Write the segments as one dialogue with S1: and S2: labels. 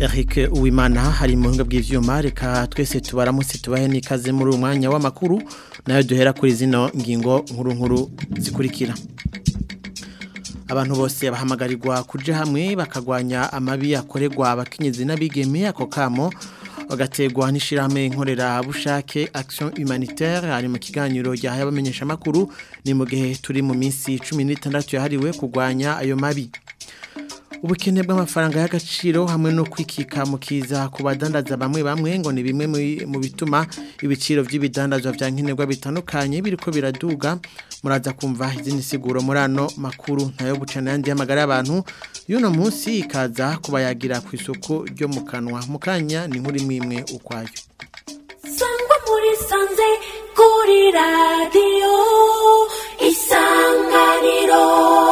S1: Eric Uwimana hari mu buhinga bw'ivyuma reka twese tubaramutse tubahe n'ikaze muri uyu mwanya w'amakuru nayo duhera kuri zino ngingo nkuru nkuru zikurikira abantu bose bahamagarirwa kuja hamwe bakagwanya amabi akorerwa abakenyezi n'abigeme ako kamo bagategwa n'ishirahamwe nkorera bushake action humanitaire ari mu kiganiro ryahaye abamenyesha makuru ni mu gihe turi mu minsi 16 yahariwe kugwanya ayo mabi ubukene bw'amafaranga y'agaciro hamwe no kwikika mu kiza ku badandaza bamwe bamwe ngo ni bimwe mu bituma ibiciro by'ibidandazwa bya nkenerwa bitandukanye biriko biraduga muraza kumva izindi siguro muri ano makuru nayo gucana yandi y'amagara y'abantu y'uno munsi ikaza kubayagira ku isoko ryo mu kanwa mu kanya ni nkuri mwimwe ukwayo
S2: sangwa muri sanze kuri radiyo isanganiro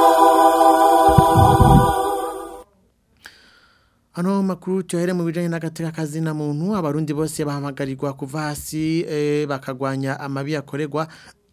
S1: Ano makuru tuhere mu bijanye n'agateka kazi na muntu abarundi bose bahamagarirwa kuva hasi e, bakagwanya amabi akorerwa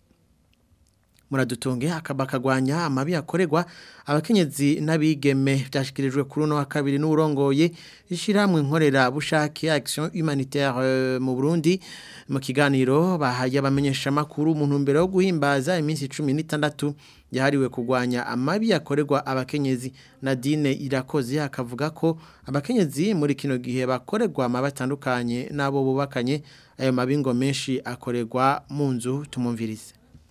S1: muradutunge bakagwanya amabi akorerwa abakenyezi n'abigeme byashikirijwe kuri uno wa kabiri n'urongoye ishiramwe nkorera bushake action humanitaire mu Burundi mu kiganiro bahaye abamenyesha makuru mu ntumbero yo guhimbaza iminsi 16 yahariwe kugwanya amabi yakorerwa abakenyezi Nadine irakoze akavuga ko abakenyezi muri kino gihe bakorerwa amabi atandukanye nabo bubakanye ayo mabingo menshi akorerwa mu nzu tumumvirize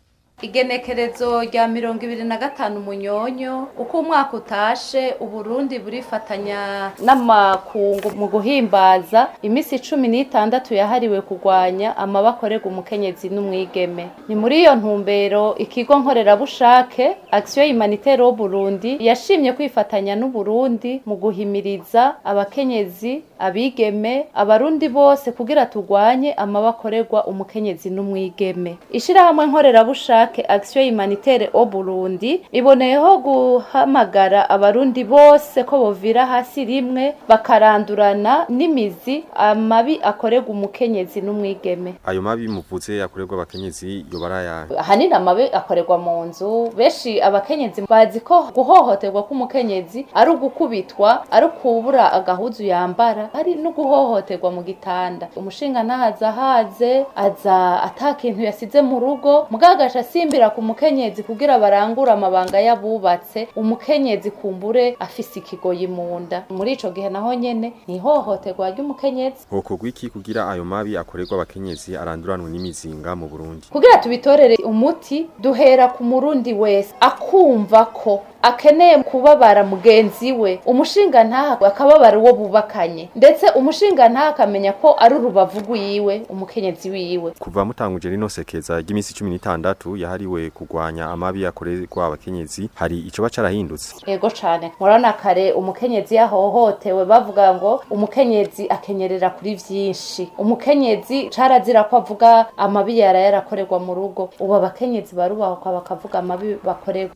S3: igenekerezo rya mirongo ibiri na gatanu munyonyo uko umwaka utashe uburundi burifatanya n'amakungu mu guhimbaza iminsi cumi n'itandatu yahariwe kurwanya amabakorerwa umukenyezi n'umwigeme ni muri iyo ntumbero ikigo nkorerabushake action humanitaire wo Burundi yashimye kwifatanya n'uburundi mu guhimiriza abakenyezi abigeme abarundi bose kugira turwanye amabakorerwa umukenyezi n'umwigeme ishirahamwe nkorerabushake Iraq Action Humanitaire au Burundi iboneyeho guhamagara abarundi bose ko bovira hasi rimwe bakarandurana n'imizi amabi akorerwa umukenyezi n'umwigeme
S4: ayo mabi muvuze akorerwa abakenyezi yo baraya
S3: ahanini amabi akorerwa mu nzu benshi abakenyezi bazi ko guhohoterwa k'umukenyezi ari ugukubitwa ari ukubura agahuzu yambara ari no guhohoterwa mu gitanda umushinga ntahaza haze aza atakintu yasize mu rugo mugagasha simbira ku mukenyezi kugira barangure amabanga yabubatse umukenyezi kumbure afise ikigoyi mu nda muri ico gihe naho nyene ni ihohoterwa ry'umukenyezi
S4: hokorwa iki kugira ayo mabi akorerwa abakenyezi aranduranwe n'imizinga mu Burundi
S3: kugira tubitorere umuti duhera ku murundi wese akumva ko akeneye kubabara mugenzi we umushinga ntaha akababara uwo bubakanye ndetse umushinga ntaha akamenya ko ari urubavu rwiwe umukenyezi wiwe
S4: kuva mutanguje rino sekeza ry'iminsi 16 yahariwe kugwanya amabi akorerwa abakenyezi hari ico bacarahindutse
S3: yego cane murabona kare umukenyezi yahohotewe bavuga ngo umukenyezi akenyerera kuri vyinshi umukenyezi carazira ko avuga amabi yara yarakorerwa mu rugo ubu abakenyezi barubahwa bakavuga amabi bakorerwa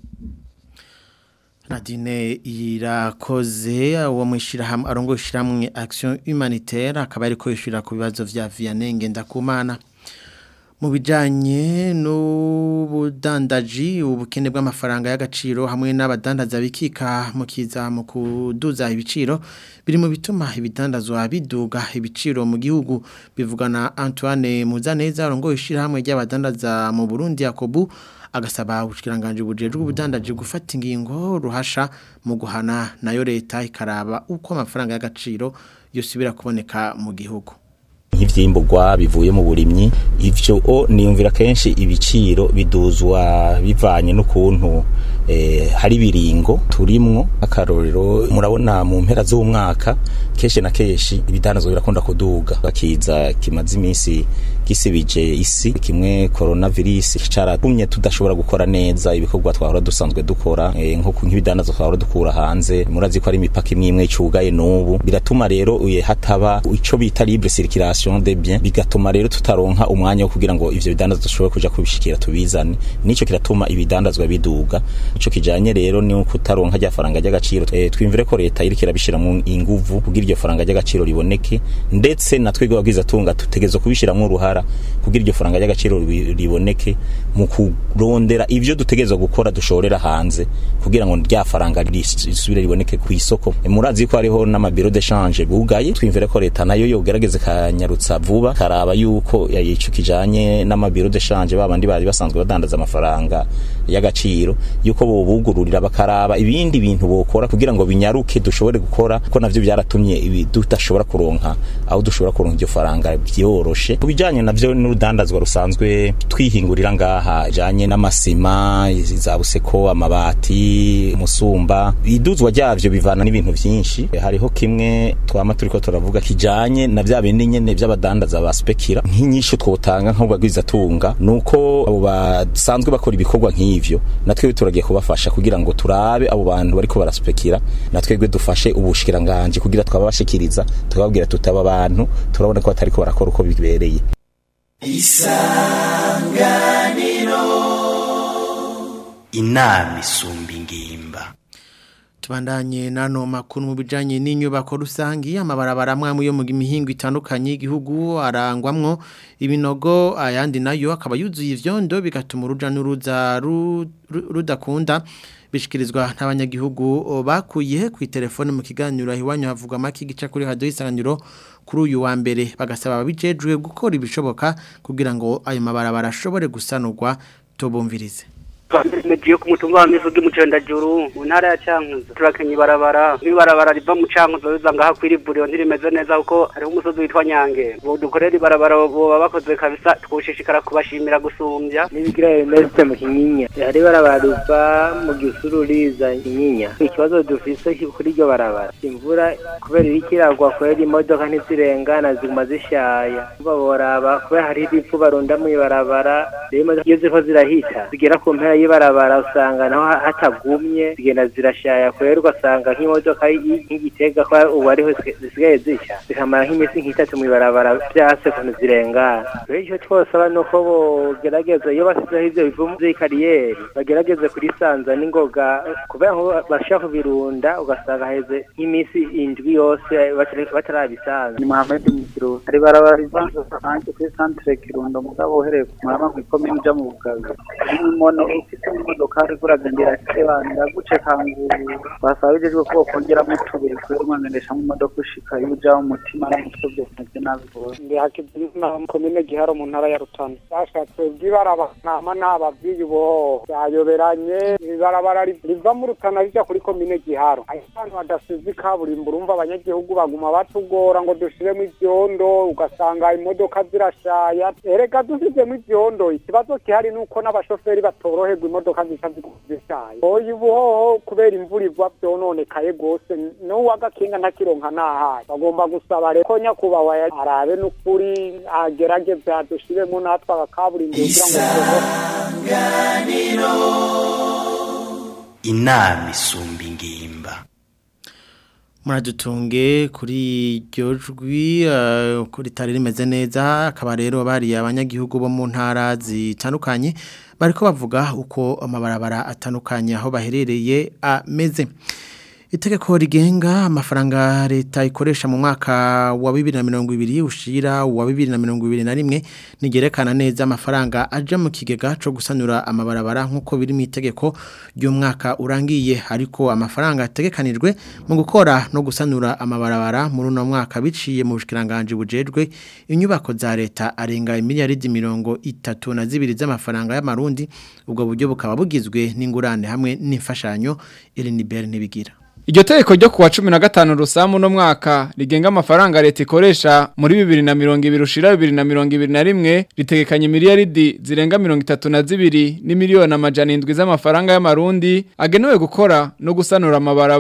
S1: Nadine irakoze uwo mwishirahamwe arongo ishiramwe action humanitaire akaba ariko yishira ku bibazo vya Vianenge ndakumana mu bijanye n'ubudandaji ubukene bw'amafaranga y'agaciro hamwe n'abadandaza bikika mu kiza mu kuduza ibiciro biri mu bituma ibidandazwa biduga ibiciro mu gihugu bivugana Antoine Muzaneza arongo ishiramwe ry'abadandaza mu Burundi Yakobu agasaba ubushikiranganje bujejwe ubudandaje gufata ingingo ruhasha mu guhana nayo leta ikaraba uko amafaranga y'agaciro yosubira kuboneka mu gihugu
S5: nk'ivyimbugwa bivuye mu burimyi ivyo o niyumvira kenshi ibiciro biduzwa bivanye n'ukuntu eh, hari biringo turimwo akarorero murabona mu mpera z'umwaka kenshi na kenshi ibidanazwa birakunda kuduga bakiza kimaze iminsi gisibije isi kimwe coronavirus caratumye tudashobora gukora neza ibikorwa twahora dusanzwe dukora e, nko nk'ibidandazo twahora dukura hanze murazi ko ari imipaka imwe imwe icugaye n'ubu biratuma rero uye hataba ico bita libre circulation circulation des biens bigatuma rero tutaronka umwanya wo kugira ngo ivyo bidandazwa dushobore kuja kubishikira tubizane nico kiratuma ibidandazwa biduga ico kijanye rero ni kutaronka rya faranga ry'agaciro e, twimvire ko leta iriko irabishiramwo inguvu kugira iryo faranga ry'agaciro riboneke ndetse natwe gwabwiza tunga tutegezo kubishiramwo uruhara kugira iryo faranga ry'agaciro ribi- riboneke mu kurondera ivyo dutegerezwa gukora dushorera hanze kugira ngo rya faranga ris- risubire riboneke ku isoko E, murazi ko hariho n'amabiro de change bugaye twimvire ko leta nayo yogerageze kanyarutsa vuba karaba yuko ya- ico kijanye n'amabiro de change babandi bari basanzwe badandaza amafaranga y'agaciro yuko bobugururira bakaraba ibindi bintu bokora kugira ngo binyaruke dushobore gukora ko navyo byaratumye ibi tudashobora kuronka aho dushobora kuronka iryo faranga byoroshe kubijanye navyo n'urudandazwa rusanzwe twihingurira ngaha janye n'amasima za buseko amabati umusumba iduzwa ryavyo bivana n'ibintu vyinshi hariho kimwe twama turiko turavuga kijanye na vya bindi nyene vy'abadandaza baspekira nk'inyishu twotanga nk'ubagwiza tunga nuko abo basanzwe bakora ibikorwa nk'ivyo natwe turagiye kubafasha kugira ngo turabe abo bantu bariko baraspekira natwebwe dufashe ubushikiranganje kugira twabashikiriza tukababwira tutaba abantu turabona ko batariko barakora uko bibereye
S6: inama isumba ingimba
S1: tubandanye nano makuru mu bijanye n'inyubako rusangi amabarabara amwe yo mu mihingo itandukanye y'igihugu arangwamwo ibinogo ayandi nayo akaba yuzuye ivyondo bigatuma uruja n'uruza ru- ru- rudakunda bishikirizwa n'abanyagihugu bakuye ku telefone mu kiganiro iwanyu havugwa make gica kuri radio isanganiro kuri uyu wa mbere bagasaba ababijejwe gukora ibishoboka kugira ngo ayo mabarabara ashobore gusanurwa tubumvirize
S7: Mejiyo ku mutumba wa mivugi mu Cendajuru mu ntara ya Cankuzo turakenye ibarabara ibarabara riva mu Cankuzo riza ngaha kwiriburiyo ntirimeze neza kuko hariho umusozi witwa Nyange bo dukorera ibarabara boba bakoze kabisa twoshishikara kubashimira gusumbya
S8: nibigira Ernest mu Kinyinya hari barabara riva mu gisuru riza Kinyinya ikibazo dufise kuri iryo barabara imvura kubera iriko iragwa kubera imodoka ntizirengana ziguma zishaya umva boraba kubera hari ibipfu barunda mu ibarabara rero imodoka iyo ziriko zirahita zigera ku mpera y'ibarabara usanga naho ha- hatagumye zigenda zirashaya kubera ugasanga nk'imodoka y- nk'igitega ko ubu ariho zisiga- zisigaye zisha zikamara nk'iminsi nk'itatu mu ibarabara vyase kuntu zirengana rero icyo twosaba ni uko bogerageza iyo basizeho ivyo bivu vy'i kariyeri bagerageze kurisanza n'ingoga kubera nko bashaka kubirunda ugasanga heze nk'iminsi indwi yose batari- batarabisanza
S9: ni Mohamed Mukiro hari barabara riva hanze kuri centre Kirundo mugabo uhereye ku marama ku ikomine uja mu bugaga n'imono ufite imodokari kuragendera sebanira guce kanguru basaba bijejwe ko bokongeramo utubuye kubera umwangendesha mu modoka ushika iyo uja mu mutima n'umutwe byose navyo nabigora
S7: ndi hakizimana komine giharo mu ntara ya Rutana bashatse bw'ibarabara nama nababwiye ubo byayoberanye ibarabara ri- riva mu Rutana rija kuri komine giharo ahantu hadasize ikaburimbo urumva abanyagihugu baguma batugora ngo dushiremo ivyondo ugasanga imodoka zirashaya erega dusizemo ivyondo ikibazo gihari nuko n'abashoferi batoroherwa imodoka zica zishaya oya ubuhoho kubera imvura igwa vyononekaye gose n'uwagakinga ntakironka nahaye bagomba gusaba rero ko nyakubahwa ya- arabe n'ukuri agerageze adushiremo natwe agakaburimbo kugira ngo tubeho
S6: inama isumba ingimba
S1: muradutunge kuri iryo jwi eh, ko ritari rimeze neza akaba rero bari abanyagihugu bo mu ntara zitandukanye bariko bavuga uko amabarabara atandukanye aho baherereye ameze itegeko rigenga amafaranga leta ikoresha mu mwaka wa bibiri na mirongo ibiri ushira wa bibiri na mirongo ibiri na rimwe nigerekana neza amafaranga aja mu kigega co gusanura amabarabara nk'uko biri mu itegeko ry'umwaka urangiye ariko amafaranga ategekanijwe mu gukora no gusanura amabarabara muri uno mwaka biciye mu bushikiranganje bujejwe inyubako za leta arenga miliyaridi mirongo itatu na zibiri z'amafaranga y'amarundi ubwo buryo bukaba bugizwe n'ingurane hamwe n'imfashanyo Elinibert nibigira
S10: Iryo tegeko ryo kuwa 15 rusamu no mwaka rigenga amafaranga leta ikoresha muri 2020 ushira 2021 ritegekanye miliyaridi zirenga 32 ni miliyoni amajana indwi z'amafaranga y'amarundi agenewe gukora no gusanura amabarabara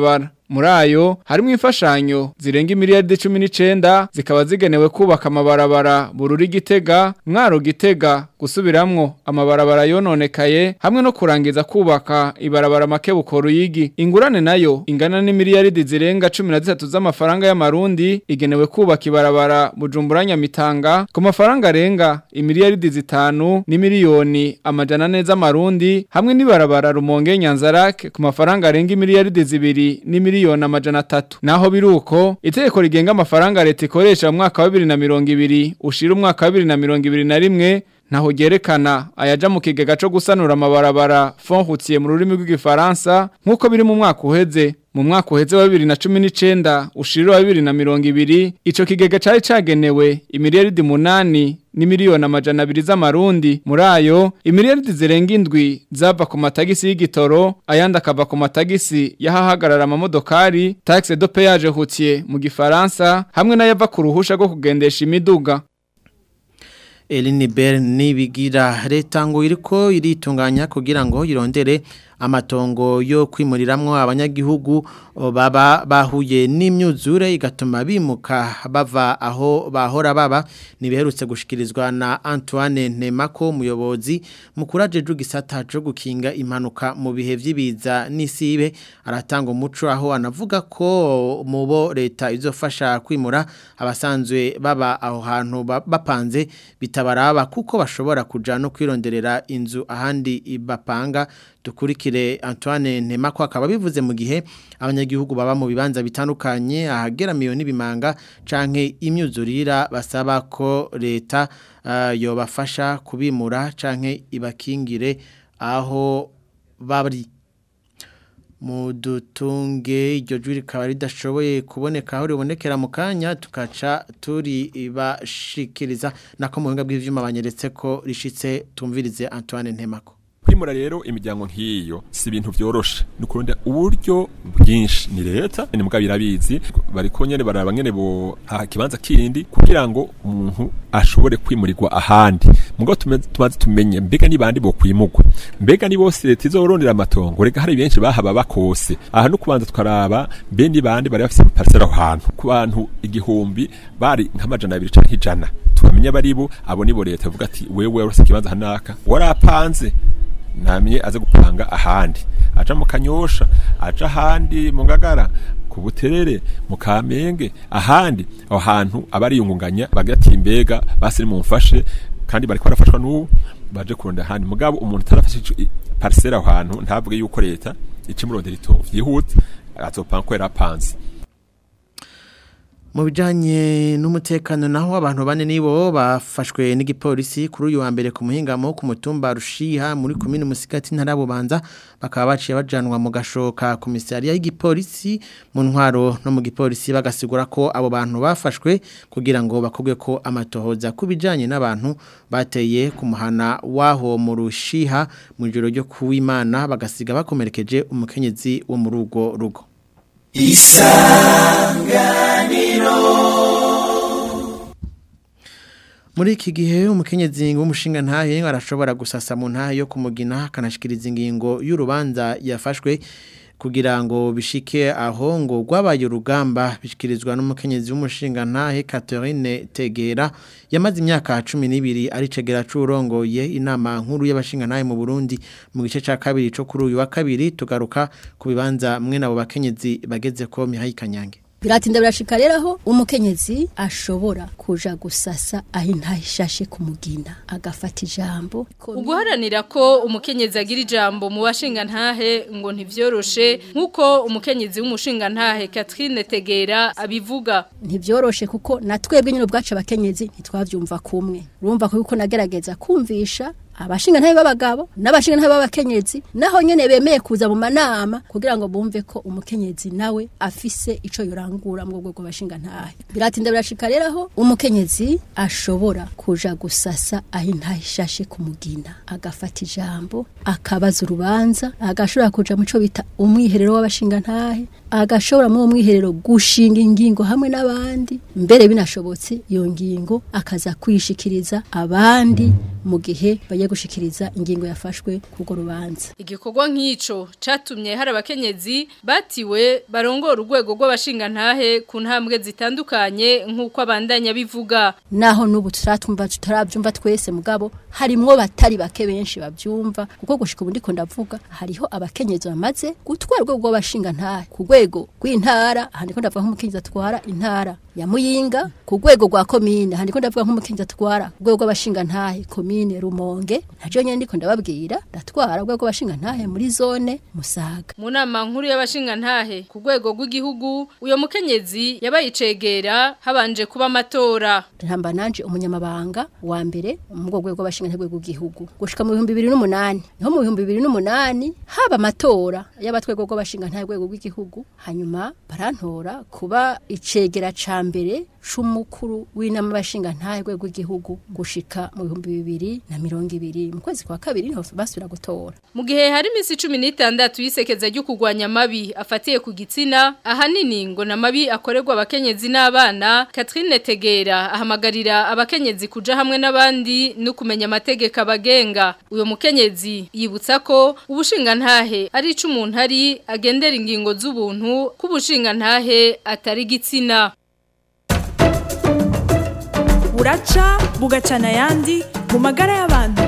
S10: muri ayo harimo imfashanyo zirenga miliyaridi 19 zikaba zigenewe kubaka amabarabara bururi gitega mwaro gitega gusubiramwo amabarabara yononekaye hamwe no kurangiza kubaka ibarabara make bukoro yigi ingurane nayo ingana ni miliyaridi zirenga 13 z'amafaranga y'amarundi igenewe kubaka ibarabara bujumbura nyamitanga ku mafaranga arenga imiliyaridi zitanu ni miliyoni amajana neza amarundi hamwe n'ibarabara rumonge nyanzarake ku mafaranga arenga imiliyaridi zibiri ni miliyoni amajana atatu naho biruko itegeko rigenga amafaranga leta ikoresha mu mwaka wa 2020 ushira umwaka wa 2021 naho gerekana ayaja mu kigega cyo gusanura amabarabara fond routier mu rurimi rw'igifaransa nkuko biri mu mwaka uheze mu mwaka uheze wa 2019 ushiriro wa 2020 ico kigega cari cagenewe imiliyaridi munani ni miliyoni amajana abiri z'amarundi muri ayo imiliyaridi zirenga indwi zava ku matagisi y'igitoro ayandi akava ku matagisi y'ahahagarara amamodokari taxe de péage routier mu gifaransa hamwe n'ayava ku ruhusha rwo kugendesha imiduga
S1: Elini Ber nibigira leta ngo iriko iritunganya kugira ngo irondere amatongo yo kwimuriramwo abanyagihugu baba bahuye n'imyuzure igatuma bimuka bava aho bahora baba nibiherutse gushikirizwa na Antoine Nemako umuyobozi mukuraje gisata cyo gukinga impanuka mu bihe vy'ibiza n'isibe aratanga umuco aho anavuga ko mubo leta izofasha kwimura abasanzwe baba aho hantu bapanze bitabaraba kuko bashobora kuja no kwironderera inzu ahandi bapanga dukurikire Antoine Nemako akaba bivuze mu gihe abanyagihugu baba mu bibanza bitandukanye ahagera miliyoni bimanga canke imyuzurira basaba ko leta uh, yobafasha kubimura canke ibakingire aho bari mudutunge iryo jwi rikaba ridashoboye kuboneka aho ribonekera mu kanya tukaca turi bashikiriza nako mu buhinga bw'ivyuma banyeretse ko rishitse tumvirize Antoine Ntemako
S11: kwimura rero imiryango nk'iyo si ibintu byoroshe ni ukuronda uburyo bwinshi ni leta ni mbwa birabizi bariko nyene baraba nyene bo ha kibanza kindi kugira ngo umuntu ashobore kwimurirwa ahandi mugabo tumaze tumenye mbega ni bandi bo kwimurwa mbega ni bose leta izorondera amatongo rega hari benshi bahaba bakose aha no kubanza twaraba mbe ni bandi bari bafise parcelle aho hantu ku bantu igihumbi bari nk'amajana abiri canke ijana tukamenya baribo abo nibo leta ivuga ati wewe warose kibanza hanaka warapanze namye aze gupanga ahandi aja mu kanyosha aja ahandi mu ngagara ku buterere mu kamenge ahandi aho hantu abariyungunganya bagati mbega basi mumfashe kandi bariko barafashwa n'ubu baje kuronda ahandi mugabo umuntu tarafashe parcelle aho hantu ntabwe yuko leta icimurondera itovu yihuta azopanga ko yarapanze
S1: mu bijyanye n'umutekano naho abantu bane nibo bafashwe n'igipolisi kuri uyu wa mbere ku muhingamo ku mutumba rushiha muri komine musigati ntarabubanza bakaba baciye bajanwa mu gashoka komisariya y'igipolisi mu ntwaro no mu gipolisi bagasigura ko abo bantu bafashwe kugira ngo bakubwe ko amatohoza ku bijyanye n'abantu bateye ku muhana w'aho mu rushiha mu ijoro ryo kuwimana bagasiga bakomerekeje umukenyezi wo muri urwo rugo
S2: isanganiro
S1: muri iki gihe umukenyezi w'umushinga ntahe arashobora gusasa mu ntahe yo kumugina akanashikiriza ingingo y'urubanza yafashwe kugira ngo bishike aho ngo rwabaye urugamba bishikirizwa n'umukenyezi w'umushinga ntahe Catherine Tegera yamaze imyaka 12 ari cegera curongoye inama nkuru y'abashinga ntahe mu Burundi mu gice ca kabiri co kuri uyu wa kabiri tugaruka ku bibanza mwe nabo bakenyezi bageze ko Mihaye Kanyange
S12: biratinda birashika rero aho umukenyezi ashobora kuja gusasa aho intahishashe kumugina agafata ijambo
S13: uguharanira ko umukenyezi agira ijambo mu bashinga ntahe ngo ntivyoroshe nk'uko umukenyezi w'umushinga ntahe Catherine Tegera abivuga
S12: ntivyoroshe kuko natwebwe nyine ubwacu abakenyezi ntitwavyumva kumwe urumva ko yuko nagerageza kumvisha abashinga ntabe b'abagabo n'abashinga ntabe b'abakenyezi naho nyene bemeye kuza mu manama kugira ngo bumve ko umukenyezi nawe afise ico yorangura mu bwego bw'abashinga ntahe biratinda birashika rero aho umukenyezi ashobora kuja gusasa aho intahishashe kumugina agafata ijambo akabaza urubanza agashobora kuja mu co bita umwiherero w'abashinga ntahe agashobora mu mwiherero gushinga ingingo hamwe n'abandi mbere binashobotse iyo ngingo akaza kwishikiriza abandi mu gihe bagiye gushikiriza ingingo yafashwe kugo rubanza
S13: igikorwa nk'ico catumye hari abakenyezi batiwe barongora urwego rw'abashingantahe ku ntambwe zitandukanye nk'uko abandanya bivuga
S12: naho n'ubu turatumva tutarabyumva twese mugabo harimwo batari bake benshi babyumva kuko gushika ubu ndiko ndavuga hariho abakenyezi bamaze gutwara urwego rw'abashingantahe ku rwego rw'intara aha ndiko ndavuga nk'umukenyezi atwara intara ya muyinga ku rwego rwa komine aha ndiko ndavuga nk'umukenyezi atwara ku rwego rw'abashingantahe komine rumonge ntajo nyene ndiko ndababwira ndatwara urwego rw'abashingantahe muri zone musaga
S13: mu nama nkuru y'abashingantahe ku rwego rw'igihugu uyo mukenyezi yabaye icegera habanje kuba amatora
S12: ntamba nanje umunyamabanga wa mbere mu rwego rw'abashingantahe rw'igihugu gushika mu bihumbi bibiri n'umunani niho mu bihumbi bibiri n'umunani haba amatora y'abatwego rw'abashingantahe rwego rw'igihugu hanyuma barantora kuba icegera ca mbere c'umukuru w'inama y'abashingantahe rwego rw'igihugu gushika mu bihumbi bibiri na mirongo ibiri mu kwezi kwa kabiri niho basubira gutora
S13: mu gihe hari iminsi cumi n'itandatu y'isekeza ryo kurwanya amabi afatiye ku gitsina ahanini ngo na mabi akorerwa abakenyezi n'abana Catherine Tegera ahamagarira abakenyezi kuja hamwe n'abandi no kumenya amategeko abagenga uyo mukenyezi yibutsa ko ubushingantahe ari ico umuntu ari agendera ingingo z'ubuntu k'ubushingantahe atari gitsina
S14: buraca bugacana ayandi mu magara y'abantu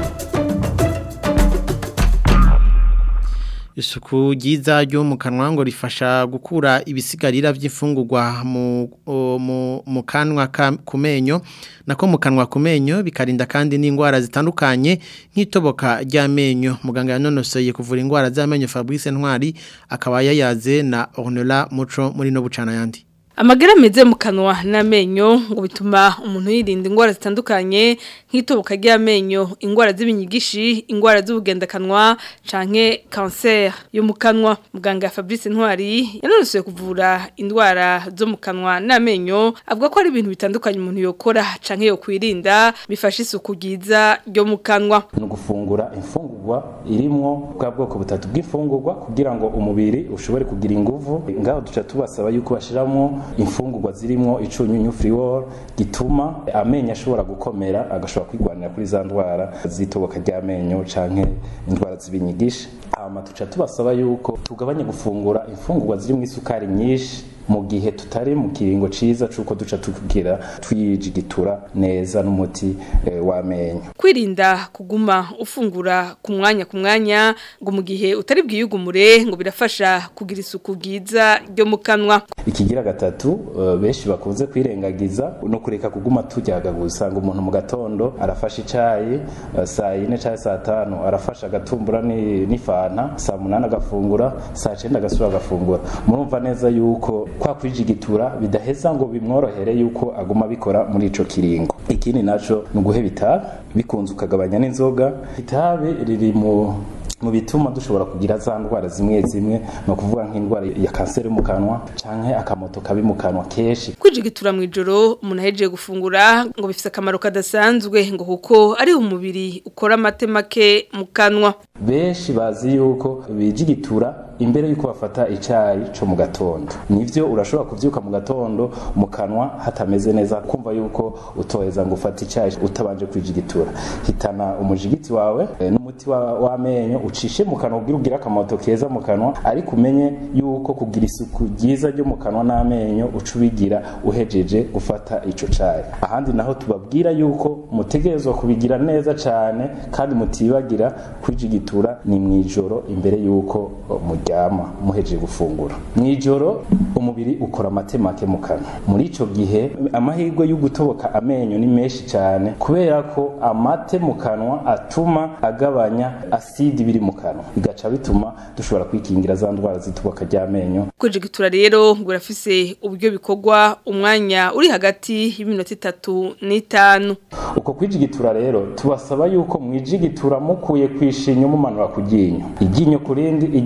S1: isuku ryiza ryo mu kanwa ngo rifasha gukura ibisigarira by'imfungurwa mu mu mu kanwa ku menyo nako mu kanwa ku menyo bikarinda kandi n'indwara zitandukanye nk'itoboka ry'amenyo muganga yanonosoye kuvura indwara z'amenyo Fabrice Ntwari akaba yayaze na Ornella Muco muri no bucana yandi
S15: Amagara meze mu kanwa n'amenyo ngo bituma umuntu yirinda indwara zitandukanye nk'itoboka ry'amenyo, indwara z'ibinyigishi, indwara z'ubugendakanwa canke cancer yo mu kanwa. Muganga Fabrice Ntwari yanonosoye kuvura indwara zo mu kanwa n'amenyo, avuga ko ari ibintu bitandukanye umuntu yokora canke yo kwirinda bifasha isuku ryiza ryo mu kanwa.
S5: Ni gufungura imfungurwa irimwo bwa bwoko butatu bw'imfungurwa kugira ngo umubiri ushobore kugira inguvu. Ngaho duca tubasaba yuko bashiramo imfungurwa zirimo icunyunyu friwol gituma amenyo ashobora gukomera agashobora kwigwanira kuri za ndwara zitoboka ry'amenyo canke indwara z'ibinyigisha hama tuca tubasaba yuko tugabanye gufungura imfungurwa zirimo isukari nyinshi mu gihe tutari mu kiringo ciza cuko duca tukugira twijigitura neza n'umuti e, w'amenyo
S15: kwirinda kuguma ufungura ku mwanya ku mwanya ngo mu gihe utari bwiyugumure ngo birafasha kugira isuku ryiza ryo mu kanwa
S5: ikigira gatatu uh, benshi bakunze kwirengagiza no kureka kuguma tujyagaguza usanga umuntu mu gatondo arafasha icayi uh, saa yine cyangwa saa tanu arafasha agatumbura n'ifanta saa munani agafungura saa cenda agasubira agafungura murumva neza yuko kwa kwijigitura bidaheza ngo bimworohere yuko aguma bikora muri ico kiringo ikindi naco ni uguheba itabi bikunze ukagabanya n'inzoga itabi riri mu mu bituma dushobora kugira za ndwara zimwe zimwe no kuvuga nk'indwara ya kanseri mu kanwa canke akamoto kabi mu kanwa keshi
S15: kwijigitura mu ijoro umuntu ahejeje gufungura ngo bifite akamaro kadasanzwe ngo kuko ari umubiri ukora amate make mu kanwa
S5: benshi bazi yuko bijigitura imbere yuko bafata icayi co mu gatondo nivyo urashobora kuvyuka mu gatondo mu kanwa hatameze neza kumva yuko utoheza ngo ufate icayi utabanje kwijigitura hitana umujigiti wawe e, n'umuti w'amenyo wa ucishe mu kanwa ugira ugira akamoto keza mu kanwa ariko umenye yuko kugira isuku ryiza ryo mu kanwa n'amenyo uca ubigira uhejeje gufata ico cayi ahandi naho tubabwira yuko mutegerezwa kubigira neza cane kandi mutibagira kwijigitura ni mwijoro imbere yuko muryama muhejeje gufungura mwijoro umubiri ukora amatemake mu kanwa muri ico gihe amahirwe yo gutoboka amenyo ni menshi cyane kubera ko amate mu kanwa atuma agabanya asidi biri mu kanwa bigaca bituma dushobora kwikingira za ndwara zituboka ry'amenyo
S15: kwijigitura rero ngo urafise uburyo bikorwa umwanya uri hagati y'iminota itatu n'itanu
S5: uko kwijigitura rero tubasaba yuko mwijigitura mukuye kwishinya mumanura ku ryinyo iryinyo ku rindi iryinyo ku rindi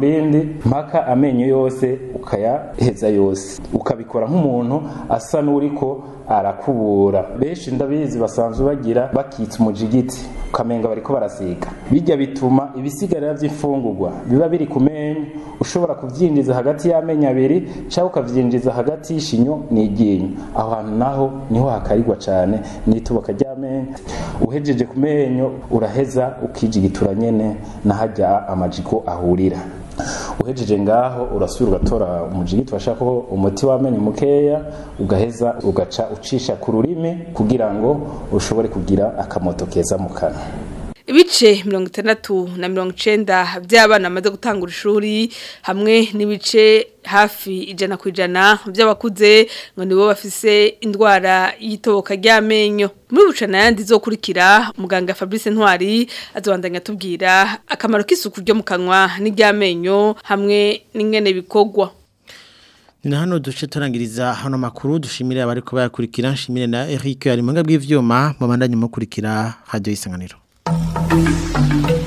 S5: rindi mpaka amenyo yose ukayaheza yose ukabikora nk'umuntu asa n'uriko arakubura benshi ndabizi basanzwe bagira bakitsa umujigiti ukamenga bariko barasiga bijya bituma ibisigarira by'imfungurwa biba biri ku menyo ushobora kuvyinjiza hagati y'amenyo abiri cyangwa ukavyinjiza hagati y'ishinyo n'iryinyo aho hantu naho niho hakarirwa cyane n'ituboka ry'amenyo uhejeje ku menyo uraheza ukijigitura nyene nahajya amajigo ahurira uhejeje ngaho urasubira ugatora umujigiti washakaho umuti w'amenyo mukeya ugaheza ugaca ucisha ku rurimi kugira ngo ushobore kugira akamoto keza mu kanwa
S15: ibice mirongo itandatu na mirongo icenda by'abana bamaze gutangura ishuri hamwe n'ibice hafi ijana ku ijana by'abakuze ngo nibo bafise indwara y'itoboka ry'amenyo muri bucana yandi zokurikira muganga Fabrice Ntwari azobandanya tubwira akamaro k'isuku ryo mu kanwa n'iry'amenyo hamwe n'ingene bikogwa
S1: ni na hano duce turangiriza hano makuru dushimire abari ko bayakurikira nshimire na Eric ari mu bw'ivyuma mu bandanye mukurikira radio isanganiro Thank you.